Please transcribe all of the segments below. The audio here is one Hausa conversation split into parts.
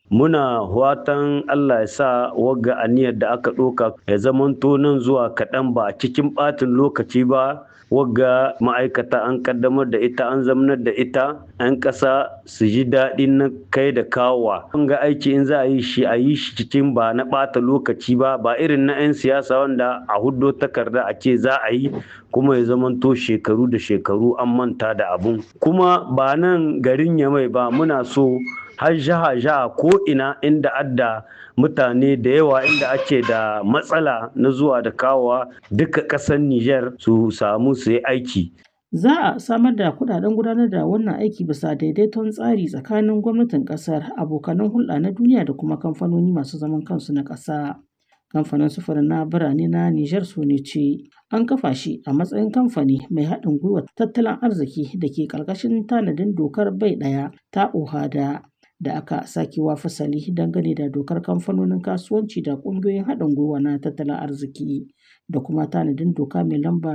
muna watan Allah ya sa wagga aniyar da aka ɗauka ya zamanto nan zuwa kaɗan ba a cikin ɓatin lokaci ba wagga ma'aikata an kaddamar da ita an zamanar da ita 'yan ƙasa su ji daɗin na kai da kawowa an ga aiki in za a yi shi a yi shi cikin ba na ɓata lokaci ba ba irin na 'yan siyasa wanda a huddo takarda a ce za a yi kuma ya zamanto shekaru da shekaru an manta da abun kuma ba nan garin yamai ba muna so har jaha jaha ko ina inda adda mutane da yawa inda ake da matsala na zuwa da kawowa duka ƙasar Nijar su samu su yi aiki. Za a samar da kuɗaɗen gudanar da wannan aiki bisa daidaiton tsari tsakanin gwamnatin ƙasar, abokanan hulɗa na duniya da kuma kamfanoni masu zaman kansu na ƙasa. Kamfanin sufurin na birane na Nijar ce an kafa shi a matsayin kamfani mai haɗin gwiwar tattalin arziki da ke ƙarƙashin tanadin dokar bai ɗaya ta OHADA. da aka sake wa fasali dangane da dokar kamfanonin kasuwanci da ƙungiyoyin haɗin gwiwa na tattalin arziki da kuma tanadin doka mai lamba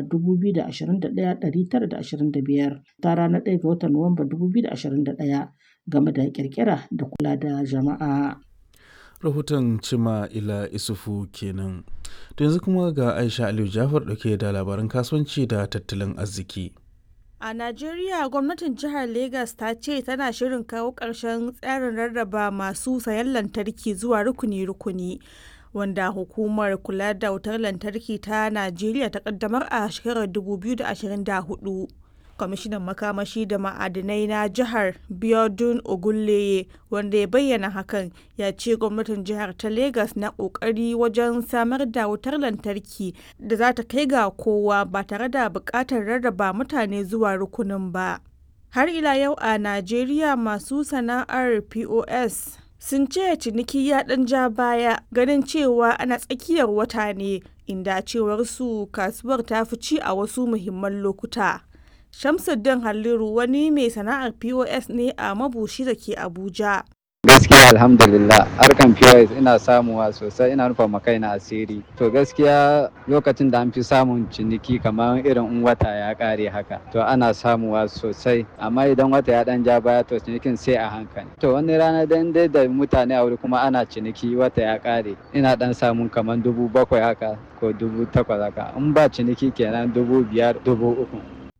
2021-925 ta ranar 1 ga watan Nuwamba 2021 game da ƙirƙira da kula da jama'a. rahoton cima ila isufu kenan to yanzu kuma ga aisha aliyu jafar ɗauke da labaran kasuwanci da tattalin arziki A Najeriya gwamnatin jihar Legas ta ce tana shirin kawo ƙarshen tsarin rarraba masu sayan lantarki zuwa rukuni-rukuni wanda hukumar kula da wutar lantarki ta Najeriya ta kaddamar a shekarar 2024. Kwamishinan makamashi da ma'adinai na jihar Biodun Ogunleye wanda ya bayyana hakan ya ce gwamnatin jihar ta Legas na kokari wajen samar da wutar lantarki da za ta kai ga kowa ba tare da buƙatar rarraba mutane zuwa rukunin ba. Har ila yau a Najeriya masu sana'ar POS sun ce ciniki ya ɗan ja baya ganin cewa ana tsakiyar wata ne inda cewar su kasuwar ta fi ci a wasu muhimman lokuta. Shamsuddin Halliru wani mai sana'ar POS ne a mabushi da ke Abuja. gaskiya alhamdulillah harkan POS ina samuwa sosai ina rufa ma kaina asiri to gaskiya lokacin da an fi samun ciniki kamar irin in wata ya kare haka to ana samuwa sosai amma idan wata ya dan ja baya to cinikin sai a hankali to wani rana dan dai da mutane a wuri kuma ana ciniki wata ya kare ina dan samun kamar dubu bakwai haka ko dubu takwas haka in ba ciniki kenan dubu biyar dubu uku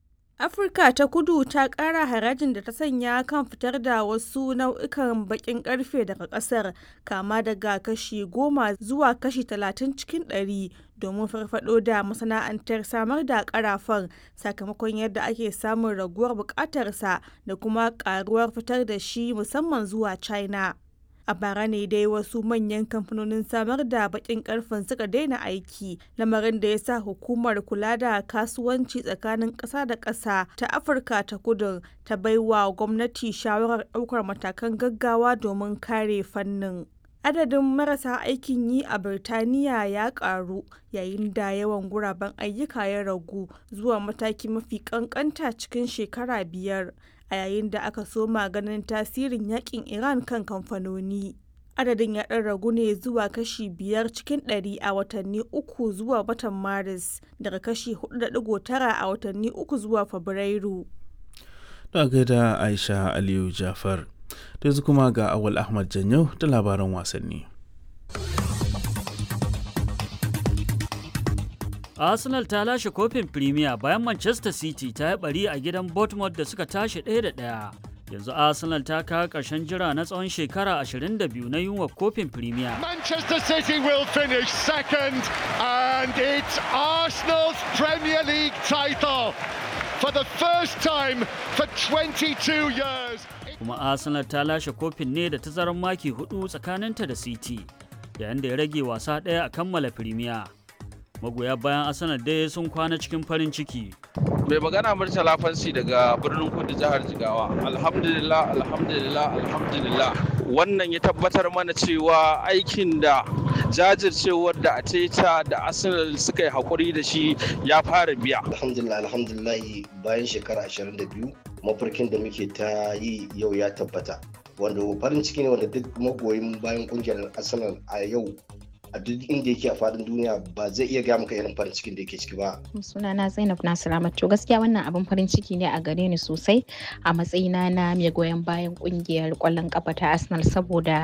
Afirka ta kudu ta ƙara harajin da ta sanya kan fitar da wasu nau'ikan baƙin ƙarfe daga ƙasar kama daga kashi goma zuwa kashi talatin cikin ɗari domin farfado da masana'antar samar da ƙarafan sakamakon yadda ake samun raguwar buƙatarsa da kuma ƙaruwar fitar da shi musamman zuwa China. a bara ne dai wasu manyan kamfanonin samar da bakin karfen suka daina aiki lamarin da ya sa hukumar kula da kasuwanci tsakanin ƙasa da ƙasa ta afirka ta kudu ta baiwa gwamnati shawarar ɗaukar matakan gaggawa domin kare fannin adadin marasa aikin yi a birtaniya ya karu yayin da yawan guraben ayyuka ya ragu zuwa mataki mafi kankanta cikin shekara biyar a yayin da aka soma ganin tasirin yakin Iran kan kamfanoni. Adadin ya ɗan ragu ne zuwa kashi biyar cikin ɗari a watanni uku zuwa watan Maris daga kashi 4.9 a watanni uku zuwa Fabrairu. Da gaida Aisha Aliyu Jafar. Da yanzu kuma ga Awal Ahmad Janyo da labaran wasanni. Arsenal ta lashe kofin Premier bayan Manchester City ta yi bari a gidan Bournemouth da suka tashi ɗaya da ɗaya. Yanzu Arsenal ta kawo ƙarshen jira na tsawon shekara 22 na yunwa kofin Premier. Manchester City will finish second and it's Arsenal's Premier League title for the first time for 22 years. Kuma Arsenal ta lashe kofin ne da tazarar maki hudu tsakaninta da City, yayin da ya rage wasa ɗaya a kammala Premier. magoya bayan arsenal dai sun kwana cikin farin ciki mai magana murtala fansi daga birnin kudu jihar jigawa alhamdulillah alhamdulillah alhamdulillah wannan ya tabbatar mana cewa aikin da jajircewar da ateta da arsenal suka yi hakuri da shi ya fara biya alhamdulillah alhamdulillah bayan shekara 22 mafarkin da muke ta yi yau ya tabbata wanda farin ciki ne wanda duk magoyin bayan kungiyar arsenal a yau a duk inda yake a fadin duniya ba zai iya gaya maka irin farin cikin da yake ciki ba. Sunana Zainab Nasiramat to gaskiya wannan abin farin ciki ne a gare ni sosai a matsayina na mai goyon bayan kungiyar kwallon kafa ta Arsenal saboda